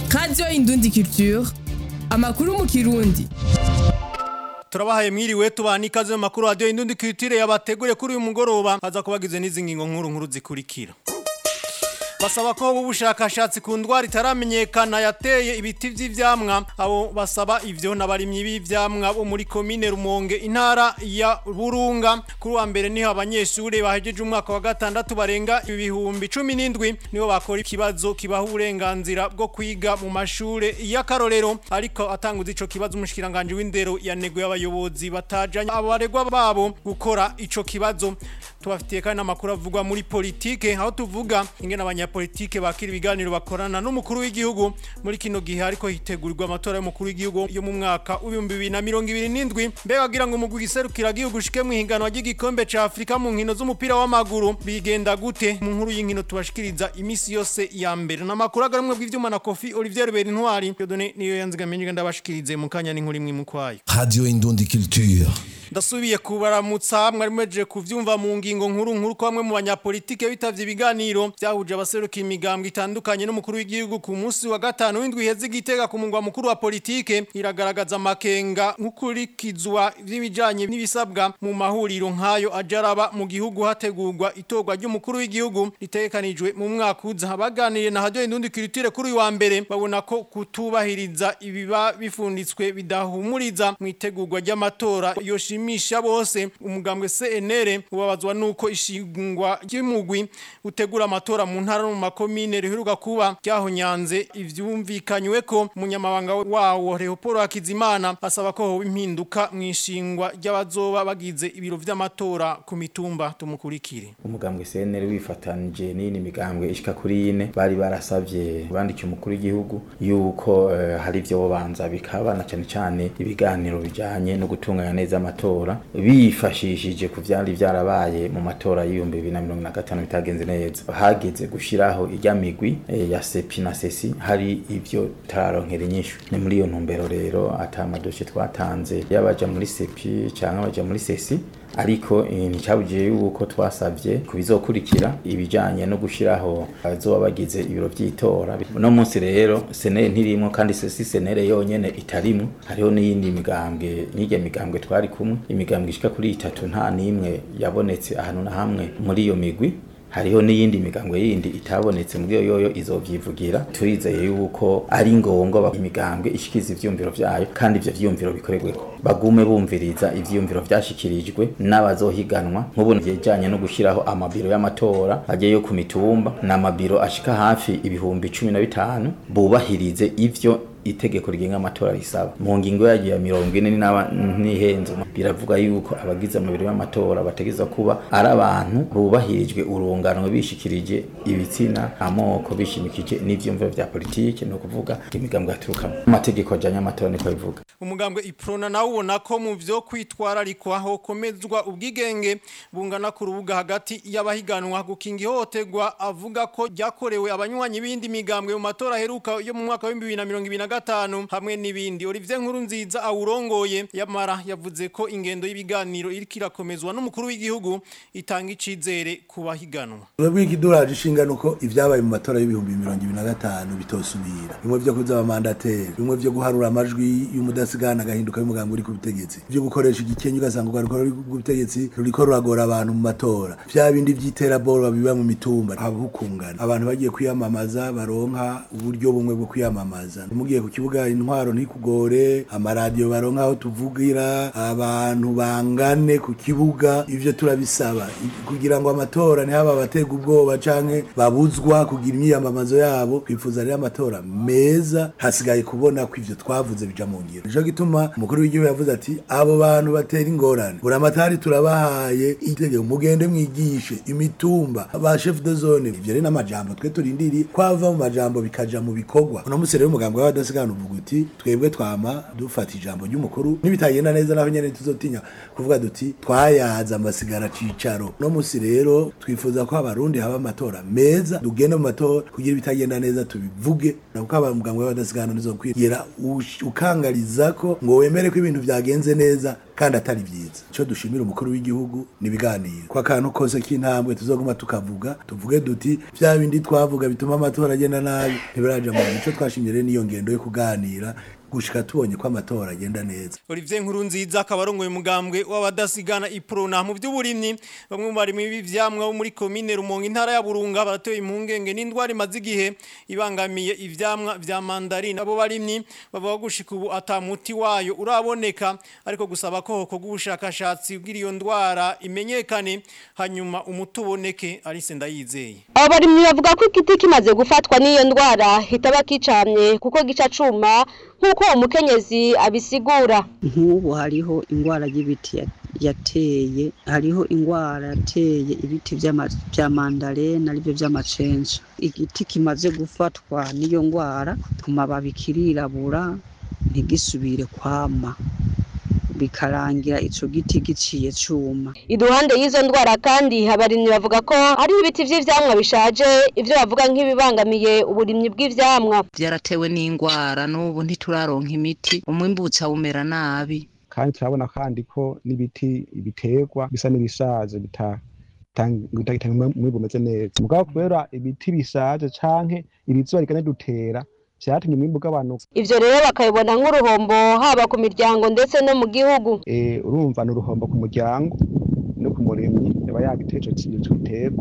radiyo indundi culture amakuru mu kirundi turabahaye mwiriwe tubana ikaze mu makuru radiyo indundi culture yabateguriye kuri uyu mugoroba haza kubagize n'izi ngingo nkuru nkuru zikurikira basaba ko ubushakashatsi ku ndwara itaramenyekana yateye ibiti vy'ivyamwa abo basaba ivyo n'abarimyi b'ivyamwa bo muri komine Rumonge intara ya Burunga kuri wa mbere niho abanyeshure bahejeje umwaka wa gatandatu barenga ibihumbi 17 nibo bakora ikibazo kibaha uburenganzira bwo kwiga mu mashure y'akarorero ariko atanguza ico kibazo umushikiranganje w'indero yanego y'abayobozi batajanye abo baregwa babo gukora ico kibazo tubafitiye kandi amakuru avugwa muri politike aho tuvuga ingene abanyapolitike bakira ibiganiro bakorana n'umukuru w'igihugu muri kino gihe ariko hitegurirwa amatora y'umukuru w'igihugu yo mu mwaka w'ibihumbi bibiri na mirongo ibiri n'indwi mbega wagira ngo umugwi giserukira gihugu ushike mu higanwa ry'igikombe ca Afrika mu nkino z'umupira w'amaguru bigenda gute mu nkuru y'inkino tubashikiriza imisi yose ya mbere n'amakuru agarumwe bw'ivyuma na Kofi Olivier Berintwari Dieudonné niyo yanzigamenye ndabashikirize mu kanya n'inkuru imwe mu kwayo Radio Indundi Culture. ndasubiye kubaramutsa mwari mwejeje kuvyumva mu ngingo nkuru nkuru ko bamwe mu banyapolitike bitavye ibiganiro byahuje abaseruka imigambwe itandukanye n'umukuru w'igihugu ku munsi wa gatanu w'indwi iheze igitega ku mungwa mukuru wa politike iragaragaza amakenga nk'ukurikizwa vy'ibijanye n'ibisabwa mu mahuriro nk'ayo ajaraba mu gihugu hategurwa itorwa ry'umukuru w'igihugu ritegekanijwe mu mwaka uza baganiriye na radio indundi culture kuri uyu wa mbere babona ko kutubahiriza ibiba bifunditswe bidahumuriza mu itegurwa ry'amatora yoshi bishimisha bose umugambwe CNR ubabazwa nuko ishingwa ry'imugwi utegura amatora mu ntara no mu makomine riheruka kuba ryahonyanze ivyumvikanywe ko umunyamabanga wawo Leopold Hakizimana asaba ko hoba impinduka mu ishingwa ry'abazoba bagize ibiro vy'amatora ku mitumba tumukurikire umugambwe CNR wifatanije n'ini migambwe ishika kuri ine bari barasavye bandikiye umukuru w'igihugu yuko uh, hari ivyo bobanza bikabana cyane cyane ibiganiro bijanye no gutunganya neza amatora bifashishije ku vyari vyarabaye mu matora y'ibihumbi bibiri na mirongo na gatanu bitagenze neza hageze gushiraho irya migwi e, ya sepi na sesi hari ivyo tararonkera inyishu ni muri iyo ntumbero rero ata amadoshe twatanze yabaja muri sepi canke abaja muri sesi ariko nticabujije yuko twasavye kubizokurikira ibijanye no gushiraho abazoba bagize ibiro vy'itora no munsi rero senere ntirimwo kandi sesi senere yonyene itarimwo hariho n'iyindi migambwe n'irya migambwe twari kumwe imigambwe ishika kuri itatu nta n'imwe yabonetse ahantu na hamwe muri iyo migwi hariho n'iyindi migambwe yindi itabonetse muri yoyo izovyivugira turizeye yuko ari ngombwa imigambwe ishikiza ivyumviro vyayo kandi ivyo vyumviro bikorerweko bagume bumviriza ivyumviro vyashikirijwe n'abazohiganwa nk'ubu vyejanye no gushiraho amabiro y'amatora agiye ku mitumba n'amabiro ashika hafi ibihumbi cumi na bitanu bubahirize ivyo itegeko rigenga amatora risaba mu ngingo yagiye ya mirongo ine n'ihenze biravuga yuko abagize amabiro y'amatora bategeza kuba ari abantu bubahirijwe urungano bishikirije ibitsina amoko bishimikije n'ivyumviro vya politike no kuvuga imigambwe yaturukamo amategeko ajanye amatora niko bivuga umugambwe iprona nawe ubona ko mu vyo kwitwararikwa hokomezwa ubwigenge bungana ku rubuga hagati y'abahiganwa gukinga ihohoterwa avuga ko ryakorewe abanywanyi b'indi migambwe mu matora aheruka yo mu mwaka wa 2025 gatanu hamwe n'ibindi Olivier Nkuru nziza awurongoye yamara yavuze ko ingendo y'ibiganiro iriko irakomezwa n'umukuru w'igihugu itanga icizere ku bahiganwa Urabwi kiduraje ishingano ko ivyabaye mu matora y'ibihumbi 2025 bitosubira bimwe vyo kuzaba mandateri bimwe vyo guharura amajwi y'umudasigana gahinduka y'umugambo uri ku butegetsi vyo gukoresha igikenyu ugasanga urwaruko ruri ku butegetsi ruriko ruragora abantu mu matora vya bindi vy'iterabwoba biba mu mitumba habukungana abantu bagiye kwiyamamaza baronka uburyo bumwe bwo kwiyamamaza mugiye ku kibuga intwaro ntikugore amaradiyo baronka aho tuvugira abantu bangane ku kibuga ivyo turabisaba kugira ngo amatora ntihaba abatega ubwoba canke babuzwa kugira imyiyamamazo yabo twifuza rero amatora meza hasigaye kubona ko ivyo twavuze bija mu ngiro nico gituma umukuru w'igihugu yavuze ati abo bantu batera ingorane buramatari turabahaye itegeko mugende mwigishe imitumba ba chef de zone ivyo rero n'amajambo twe turindiriye kwava mu majambo bikaja mu bikorwa uno musi rero umugambwe w'abadasigana uvuga uti twebwe twama dufata ijambo ry'umukuru nibitagenda neza naho nyene tuzotinya kuvuga duti twayaza amasigara cicaro no musi rero twifuza ko abarundi haba amatora meza tugende mu matora kugira ibitagenda neza tubivuge nakuko abamugambwe w'abadasigana nizokwira ukangariza ko ngo wemere ko ibintu vyagenze neza kandi atari vyiza ico dushimira umukuru w'igihugu ni ibiganiro ko akantu kose k'intambwe tuzoguma tukavuga tuvuge duti vya bindi twavuga bituma amatora agenda nabi ntibiraja mu ico twashimye rero niyo ngendo yo kuganira gushika tubonye ko amatora agenda neza Olivier Nkurunziza akaba arongoye umugambwe w'abadasigana iprona mu by'uburimyi bamwe mu barimi b'ivyamwa bo muri commune Rumonge intara ya Burunga baratoye impungenge n'indwara imaze igihe ibangamiye ivyamwa vya mandarine abo barimyi bavuga gushika ubu atamuti wayo uraboneka ariko gusaba ko hoko gubushakashatsi bw'iriyo ndwara imenyekane hanyuma umuti uboneke Alice Ndayizeye abo barimyi bavuga ko igiti kimaze gufatwa n'iyo ndwara hitaba kicamye kuko gica cuma nk'uko uwo mukenyezi abisigura nk'ubu hariho indwara y'ibiti ya- yateye hariho indwara yateye ibiti vy'ama- vya mandarena arivyo vy'amacenja igiti kimaze gufatwa n'iyo ndwara ku mababi kirirabura ntigisubire kwama bikarangira ico giti giciye cuma iruhande y'izo ndwara kandi abarimyi bavuga ko hariho ibiti vy'ivyamwa bishaje ivyo bavuga nk'ibibangamiye uburimyi bw'ivyamwa byaratewe n'indwara n'ubu ntituraronka imiti umwimbutsa umera nabi kandi turabona kandi ko n'ibiti biterwa bisa n'ibishaje bita- bitang- bitagitanga umwimbu umeze neza mugabo kubera ibiti bishaje canke ibizuba rigane dutera vyatumye umwimbu ugabanuka ivyo rero bakabibona nk'uruhombo haba ku miryango ndetse no mu gihugu Eh, urumva ni uruhombo ku muryango no ku murimyi yaba yagiteye ico kintu giterwa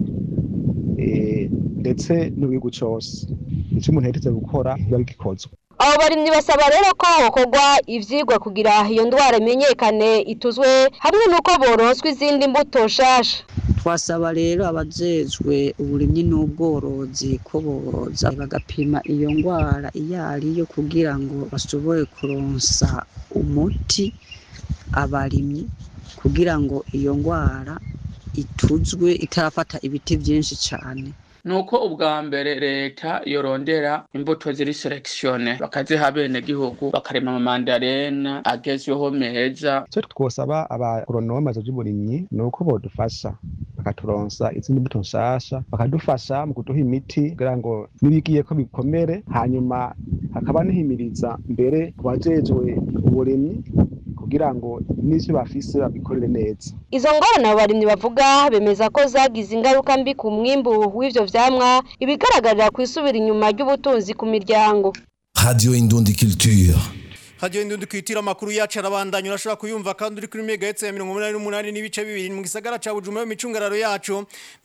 Eh, ndetse n'igihugu cose ico umuntu yaheteze gukora biba bigikozwe abo barimyi basaba rero ko hokorwa ivyigwa kugira iyo ndwara imenyekane ituzwe hamwe n'uko boronswa izindi mbuto nshasha twasaba rero abajejwe uburimyi n'ubworozi ko boza bagapima iyo ndwara iyo ariyo kugira ngo bashobore kuronsa umuti abarimyi kugira ngo iyo ndwara ituzwe itarafata ibiti vyinshi cane nuko ubwa mbere leta yorondera imbuto ziri selekisione bakaziha abenegihugu bakarema amamandarena agezweho meza icyo twosaba abagoronome by'uburimyi ni uko bodufasha bakaturonsa izindi mbuto nshasha bakadufasha mu kuduha imiti kugira ngo nibigiye ko bikomere hanyuma hakaba nihimiriza mbere ku bajejwe uburimyi kugira ngo n'ivyo bafise babikorere neza izo ngorane abo barimyi bavuga bemeza ko zagize ingaruka mbi ku mwimbu w'ivyo vyamwa ibigaragarira ku isubira inyuma ry'ubutunzi ku miryango Radio Indundi Culture. Radio Indundi kwitira makuru yacu arabandanya urashobora kuyumva kandi uri kuri megahertz ya 188 n'ibice bibiri mu gisagara ca Bujumbura mu micungararo yacu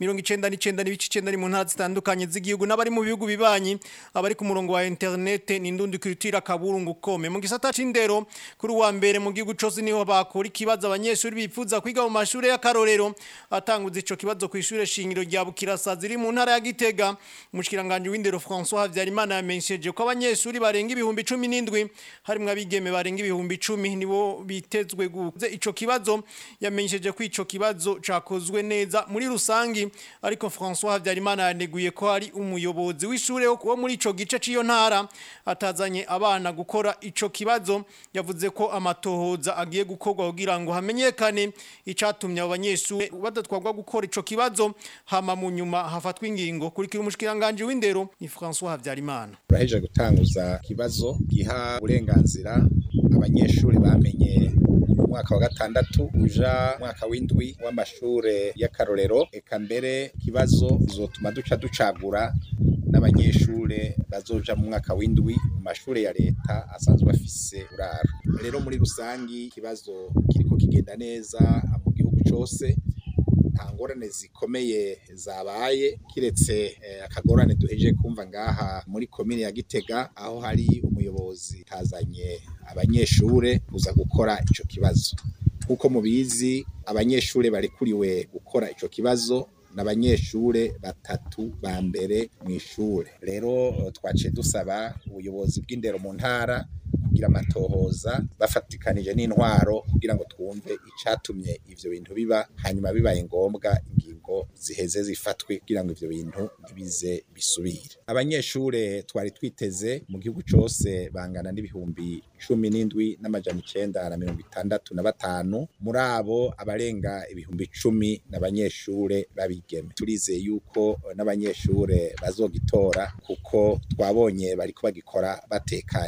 99 n'ibice 9 mu ntara zitandukanye z'igihugu n'abari mu bihugu bibanyi abari ku murongo wa internet ni Indundi kwitira kaburungu kome mu gisata c'indero kuri wa mbere mu gihugu cose niho bakora ikibazo abanyeshuri bifuza kwiga mu mashuri y'akarorero atanguza ico kibazo ku ishure shingiro rya Bukirasa ziri mu ntara ya Gitega umushikiranganje w'indero François Havyarimana yamenyesheje ko abanyeshuri barenga ibihumbi 17 harimwo abigeme barenga ibihumbi 10 nibo bitezwe guze ico kibazo yamenyesheje ko ico kibazo cakozwe neza muri rusangi ariko François Havyarimana yaneguye ko ari umuyobozi w'ishure wo muri ico gice ciyo ntara atazanye abana gukora ico kibazo yavuze ko amatohoza agiye gukorwa kugira ngo hamenyekane icatumye abo banyeshuri badatwarwa gukora ico kibazo hama mu nyuma hafatwa ingingo kurikira umushikiranganje w'indero ni François Havyarimana turaheje gutanguza ikibazo giha uburenganzira abanyeshuri bamenye mu mwaka wa gatandatu uja mwaka w'indwi w'amashure y'akarorero eka mbere ikibazo zotuma duca ducagura n'abanyeshure bazoja mu mwaka w'indwi mu mashure ya leta asanzwe afise uraro rero muri rusangi ikibazo kiriko kigenda neza mu gihugu cose nta ngorane zikomeye zabaye kiretse eh, akagorane duheje kumva ngaha muri komine ya Gitega aho hari umuyobozi tazanye abanyeshure kuza gukora ico kibazo nkuko mubizi abanyeshure barekuriwe gukora ico kibazo n'abanyeshure batatu ba mbere mu ishure rero twaciye dusaba ubuyobozi bw'indero mu ntara kugira amatohoza bafatikanije n'intwaro kugira ngo twumve icatumye ivyo bintu biba hanyuma bibaye ngombwa ingingo ziheze zifatwe kugira ngo ivyo bintu ntibize bisubire abanyeshure twari twiteze mu gihugu cose bangana n'ibihumbi cumi n'indwi n'amajana icenda na mirongo itandatu na batanu muri abo abarenga ibihumbi cumi n'abanyeshure babigeme turizeye yuko n'abanyeshure bazogitora kuko twabonye bariko bagikora batekanye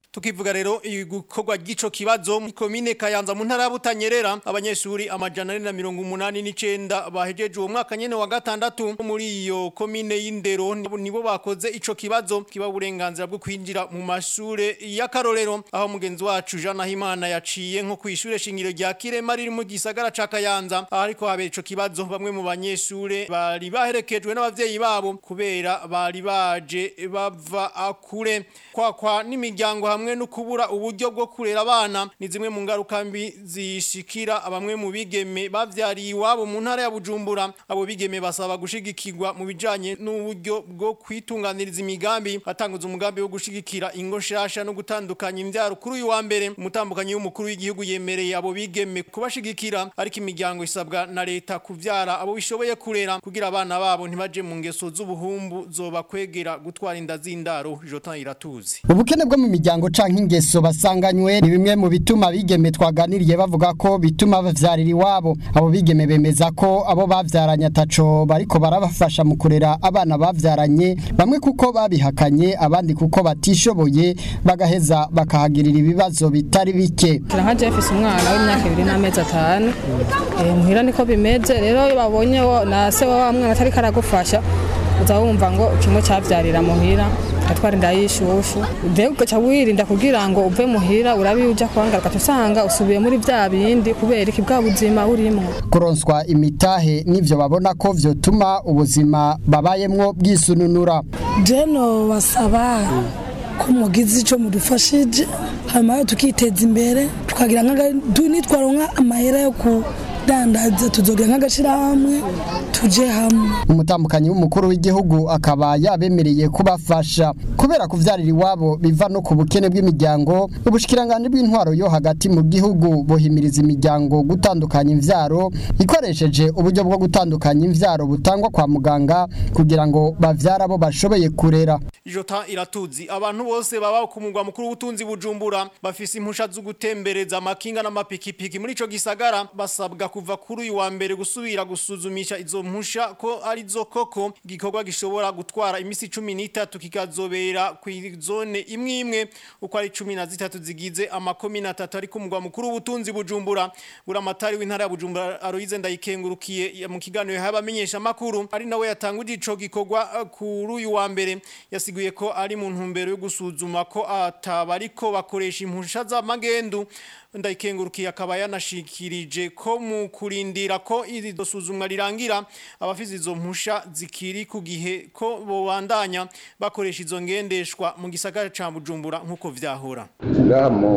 Tukivuga rero igukorwa gico kibazo mu komine Kayanza mu ntara ya Butanyerera abanyeshuri amajana ane na mirongo umunani n'icenda bahejeje uwo mwaka nyene wa gatandatu muri iyo komine y'indero nibo bakoze ico kibazo kiba uburenganzira bwo kwinjira mu mashure y'akarorero aho mugenzi wacu Jean Nahimana yaciye nko kwishure shingiro rya Kirema riri mu gisagara ca Kayanza aho ariko habera ico kibazo bamwe mu banyeshure bari baherekejwe n'abavyeyi babo kubera bari baje bava akure kwakwa n'imiryango hamwe no kubura uburyo bwo kurera abana ni zimwe mu ngaruka mbi zishikira abamwe mu bigeme bavyariye iwabo mu ntara ya Bujumbura abo bigeme basaba gushigikirwa mu bijanye n'uburyo bwo kwitunganiriza imigambi batanguza umugambi wo gushigikira ingo shasha no gutandukanya imvyaro kuri uyu wa mbere umutambukanyi w'umukuru w'igihugu yemereye abo bigeme kubashigikira ariko imiryango isabwa na leta kuvyara abo bishoboye kurera kugira abana babo ntibaje mu ngeso z'ubuhumbu zoba kwegera gutwara inda z'indaro Jotan iratuzi ubukene bwo mu miryango canke ingeso basanganywe ni bimwe mu bituma bigeme twaganiriye bavuga ko bituma bavyarira iwabo abo bigeme bemeza ko abo bavyaranye ataco bariko barabafasha mu kurera abana bavyaranye bamwe kuko babihakanye abandi kuko batishoboye bagaheza bakahagirira ibibazo bitari bike nka Jeffis umwana w'imyaka ibiri n'amezi atanu muhira niko bimeze rero iyo babonye na se wa mwana atari karagufasha uza wumva ngo kimwe cyavyarira muhira atwara inda y'ishushu mbega ugaca wirinda kugira ngo uve muhira urabi uja kwangaruka usanga usubiye muri vya bindi kubera iki bwa buzima burimwo kuronswa imitahe n'ivyo babona ko vyotuma ubuzima babayemwo bwisununura jeno basaba ko mugize ico mudufashije hanyuma tukiteza imbere tukagira nitwaronka amahera yo ku dandaza tuzogira nk'agashirahamwe tuje hamwe umutambukanyi w'umukuru w'igihugu akaba yabemereye kubafasha kubera kuvyarira iwabo biva no ku bukene bw'imiryango ubushikiranganje bw'intwaro yo hagati mu gihugu bohimiriza imiryango gutandukanya imvyaro ikoresheje uburyo bwo gutandukanya imvyaro butangwa kwa muganga kugira ngo bavyara abo bashoboye kurera Jota iratuzi abantu bose baba ku mugwa mukuru w'ubutunzi bujumbura bafise impusha zo gutembereza amakinga n'amapikipiki muri ico gisagara basabwa kuva kuri uyu wa mbere gusubira gusuzumisha izo mpusha ko ari zo koko igikorwa gishobora gutwara imisi 13 kikazobera ku zone imwe imwe uko ari 13 zigize amakomine atatu ari ku mugwa mukuru w'ubutunzi bujumbura buramatari w'intara ya bujumbura Aloise ndayikengurukiye mu kiganiro y'abamenyesha makuru ari nawe yatanguje ico gikorwa kuri uyu wa mbere yasiguye ko ari mu ntumbero yo gusuzuma ko atabariko bakoresha impusha z'amagendu ndayikengurukiye akaba yanashikirije ko mu kurindira ko iri dosuzumwa rirangira abafise izo mpusha zikiri ku gihe ko bobandanya bakoresha izo ngendeshwa mu gisagara ca Bujumbura nkuko vyahora ngaha mu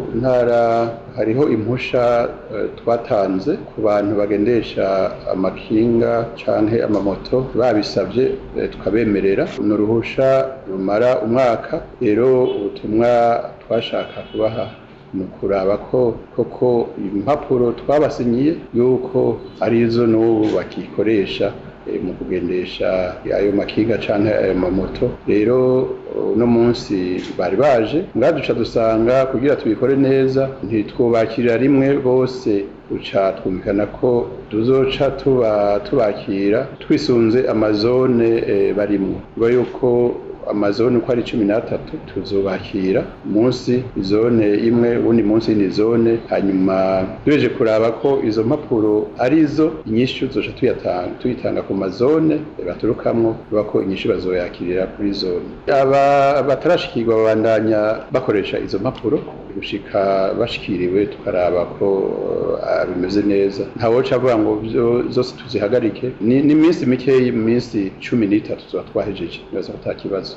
ntara hariho impusha uh, twatanze ku bantu bagendesha amakinga canke amamoto babisabye uh, tukabemerera n'uruhusha rumara umwaka rero ubutumwa twashaka kubaha ni ukuraba ko koko impapuro twabasinyiye yuko arizo n'ubu bakikoresha mu kugendesha ayo makinga cyangwa ayo mamoto rero uno munsi bari baje ngaduca dusanga kugira tubikore neza ntitwubakirira rimwe bose uca twumvikana ko tuzoca tuba tubakira twisunze amazone barimo biba yuko amazone uko ari cumi n'atatu tuzubakira munsi zone imwe ubundi munsi ni zone hanyuma tubeje kuraba ko izo mpapuro arizo inyishu zoca tuyatanga tuyitanga ku mazone baturukamwo biba ko inyishu bazoyakirira kuri zone aba batarashikirwa babandanya bakoresha izo mpapuro gushika bashikiriwe tukaraba ko uh, bimeze neza ntawoca avuga ngo zose tuzihagarike ni, ni minsi mikeyi mu minsi cumi n'itatu tuba twahejeje bibaza ko ata kibazo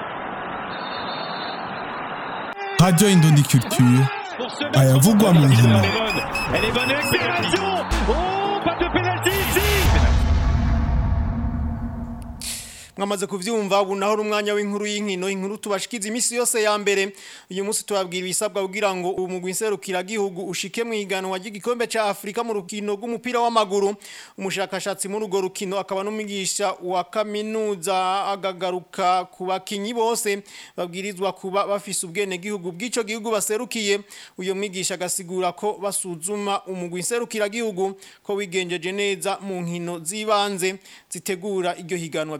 Radio Indondi Culture ayavugwa mu nkino mwamaze kuvyumva ubu naho umwanya w'inkuru y'inkino inkuru tubashikiza imisi yose ya mbere uyu munsi tubabwira ibisabwa kugira ngo umugwi nserukira gihugu ushike mu iganwa ry'igikombe ca Afrika mu rukino rw'umupira w'amaguru umushakashatsi muri urwo rukino akaba n'umwigisha wa kaminuza agagaruka ku bakinyi bose babwirizwa kuba bafise ubwene gihugu bw'ico gihugu baserukiye uyu mwigisha agasigura ko basuzuma umugwi nserukira gihugu ko wigenjeje neza mu nkino zibanze zitegura iryo higanwa vyinshi ku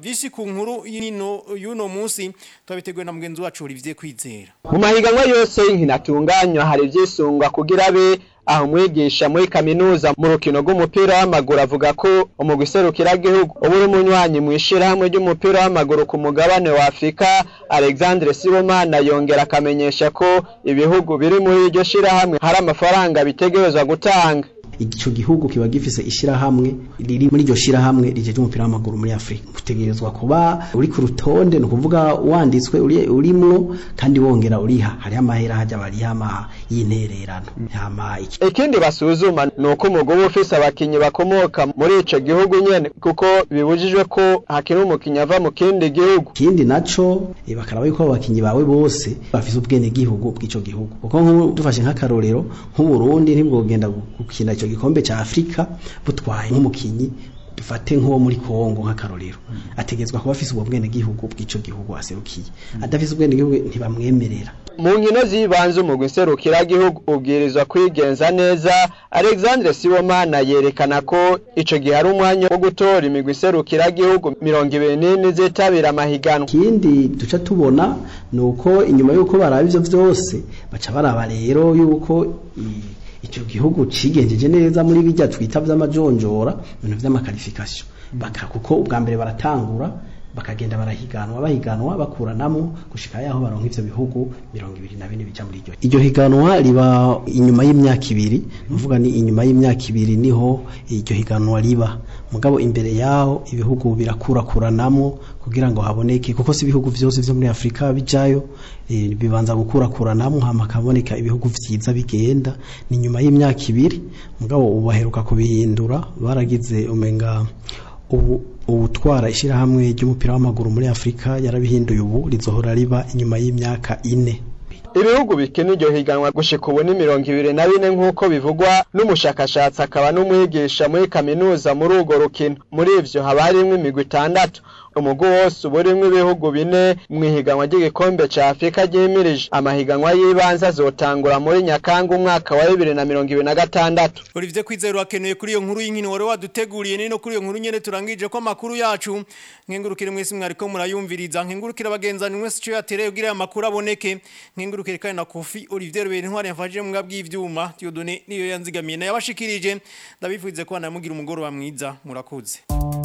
ku nkuru y'ino y'uno munsi twabiteguye na mugenzi wacu Olivier Kwizera mu mahiganwa yose y'inkino atunganywa hari ivyisungwa kugira be aho umwigisha muri kaminuza mu rukino rw'umupira w'amaguru avuga ko umugwi serukiragihugu uba uri umunywanyi mu ishirahamwe ry'umupira w'amaguru ku mugabane wa afurika alexandre sibomana yongera akamenyesha ko ibihugu biri muri iryo shirahamwe hari amafaranga bitegerezwa gutanga ico gihugu kiba gifise ishirahamwe riri muri iryo shirahamwe rijeje umupira w'amaguru muri Afrika utegerezwa kuba uri ku rutonde no kuvuga wanditswe uri urimwo kandi wongera uriha hari amahera haja bari ama y'intererano hama iki ikindi basuzuma nuko umugabo ufise abakinyi bakomoka muri ico gihugu nyene kuko bibujijwe ko hakiri umukinyi ava mu kindi gihugu ikindi naco e, bakaraba yuko abakinyi bawe bose bafise ubwene gihugu bw'ico gihugu kuko nk'ubu dufashe nk'akarorero nk'uburundi ntibwogenda gukina ico gikombe ca Afrika butwaye nk'umukinyi dufate nk'uwo muri Kongo nk'akarorero ategezwa kuba afise ubwo bwene gihugu bw'ico gihugu aserukiye adafise ubwene gihugu ntibamwemerera mu nkino z'ibanze umugwi serukiragihugu ubwirizwa kwigenza neza Alexandre Sibomana yerekana ko ico gihe ari umwanya wo gutora imigwi serukiragihugu mirongo ibiri n'ine zitabira amahiganwa ikindi duca tubona nuko inyuma y'uko baraba ivyo vyose baca baraba rero yuko icyo gihugu cigenjeje neza muri bijya twita vy'amajonjora ibintu vy'amakarifikasiyo baka kuko ubwa mbere baratangura bakagenda barahiganwa bahiganwa bakuranamo gushika yaho baronka ivyo bihugu mirongo ibiri na bine bija muri iryo iryo higanwa riba inyuma y'imyaka ibiri nuvuga ni inyuma y'imyaka ibiri niho iryo higanwa riba mugabo imbere yaho ibihugu birakurakuranamo kugira ngo haboneke kuko si ibihugu vyose vyo muri Afrika bijayo e, bibanza gukurakuranamo hama kaboneka ibihugu vyiza bigenda ni nyuma y'imyaka ibiri mugabo ubu baheruka kubihindura baragize umenga ubu ubutwara ishyirahamwe ry'umupira w'amaguru muri afurika yarabihinduye ubu rizohora riba inyuma y'imyaka ine ibihugu bikina iryo higanwa gushika ubu ni mirongo ibiri na bine nk'uko bivugwa n'umushakashatsi akaba n'umwigisha muri kaminuza muri urwo rukino muri ivyo haba harimwo imigwi itandatu umugwi wose uba urimwo ibihugu bine mu ihiganwa ry'igikombe ca afurika ryimirije amahiganwa y'ibanze azotangura muri nyakanga umwaka wa bibiri na mirongo ibiri na gatandatu Olivier Kwizera wakenuye kuri iyo nkuru y'inkino wari waduteguriye nino kuri iyo nkuru nyene turangije ko amakuru yacu nkengurukire mwese mwariko murayumviriza nkengurukire abagenzani mwese cyo yatereye kugira aya makuru aboneke nkengurukire kandi na Kofi Olivier Rubera intwari yafashije mu bwabwi ivyuma Dieudonné niyo yanzigamiye na yabashikirije ndabifuze ko namugira umugoro wa mwiza murakoze